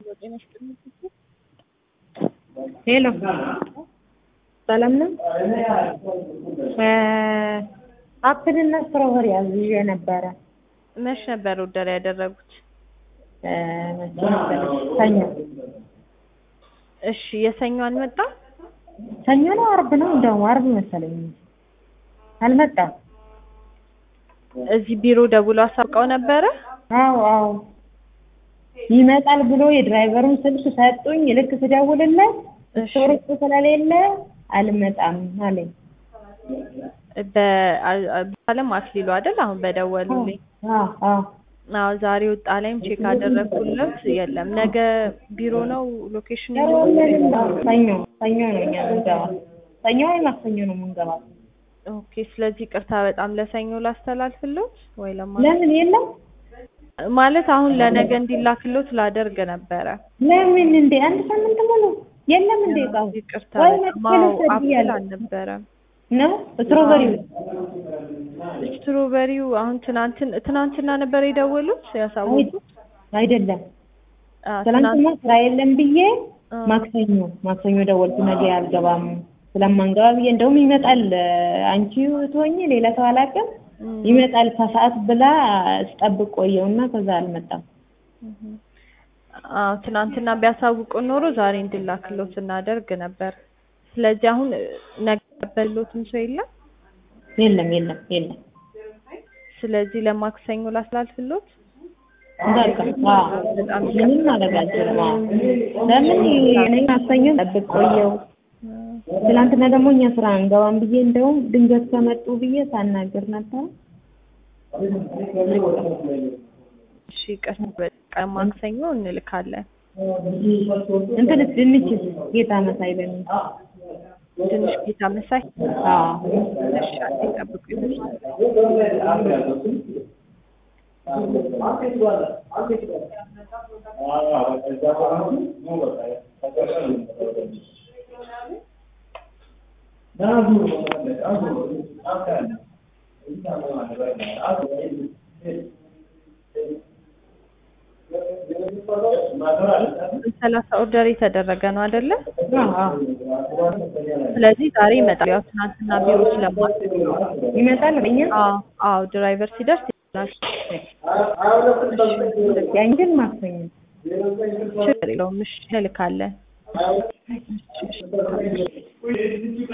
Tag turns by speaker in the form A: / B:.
A: ሄሎ ሰላም ነው? አፕል እና ስትሮበሪ አዝዤ ነበረ።
B: መች ነበር ኦርደር ያደረጉት?
A: መቼ መሰለሽ? ሰኞ
B: እሺ የሰኞ አልመጣም?
A: ሰኞ ነው አርብ ነው? እንደውም አርብ መሰለኝ አልመጣም።
B: እዚህ ቢሮ ደውሎ አሳውቀው ነበረ?
A: አዎ አዎ ይመጣል ብሎ የድራይቨሩን ስልክ ሰጡኝ። ልክ ስደውልለት ስቶር ውስጥ ስለሌለ አልመጣም አለኝ።
B: በአለም አክሊሉ አይደል? አሁን በደወሉልኝ።
A: አዎ አዎ
B: አዎ ዛሬ ወጣ ላይም ቼክ አደረግኩለት የለም። ነገ ቢሮ ነው ሎኬሽን
A: ሰኞ ሰኞ ነው እኛ የምንገባው። ሰኞ ወይ ማክሰኞ ነው የምንገባው።
B: ኦኬ። ስለዚህ ቅርታ በጣም ለሰኞ ላስተላልፍሎት ወይ ለማ
A: ለምን የለም
B: ማለት አሁን ለነገ እንዲላክሎት ላደርግ ነበረ።
A: ለምን እንዴ አንድ ሳምንት ሙሉ የለም እንዴ እቃው
B: ይቅርታ
A: ወይ
B: በጣም
A: መጥቼ
B: አዎ፣
A: ልውሰድ
B: አፕል
A: ብያለሁ።
B: አልነበረም።
A: ነው ስትሮበሪው
B: ስትሮበሪው አሁን ትናንትን ትናንትና ነበር የደወሉት ያሳወቁት።
A: አይደለም
B: አዎ፣
A: ትናንትና ስራ የለም ብዬ
B: አ-
A: ማክሰኞ ማክሰኞ ደወልኩ። ነገ አልገባም ስለማንገባ ብዬ እንደውም ይመጣል አንቺ ትሆኚ ሌላ ሰው አላውቅም
B: እም፣
A: ይመጣል ከሰዓት ብላ ስጠብቅ ቆየውና ከዛ አልመጣም።
B: እም። አዎ ትናንትና ቢያሳውቁን ኖሮ ዛሬ እንድላክሎት እናደርግ ነበር። ስለዚህ አሁን ነገ ያበሎትም ሰው የለም።
A: የለም የለም የለም
B: ስለዚህ ለማክሰኞ ላስላልፍሎት።
A: በቃ አዎ ምንም ማድረግ አልችልም። አዎ ለምን እኔ ማክሰኞ ጠብቅ ቆየው። ትናንትና ደግሞ እኛ ስራ አንገባም ብዬ እንደውም ድንገት ከመጡ ብዬ ሳናግር ነበር።
B: እሺ ቀስ በቃ ማክሰኞ እንልካለን።
A: እንትንስ ድንችስ ጌታ መሳይ በሚል
B: ትንሽ ጌታ መሳይ
A: አዎ
B: እሺ አንዴ ጠብቁኝ። ሰላሳ ኦርደር የተደረገ ነው አይደለ?
A: አዎ አዎ
B: ስለዚህ ዛሬ ይመጣል። ያው ትናንትና ቢሮ ስለማትገኝ
A: ይመጣል እኛ
B: አዎ አዎ ድራይቨር ሲደርስ ይላል።
A: ያን ግን ማክሰኞ
B: ችግር የለውም። እሺ እንልካለን።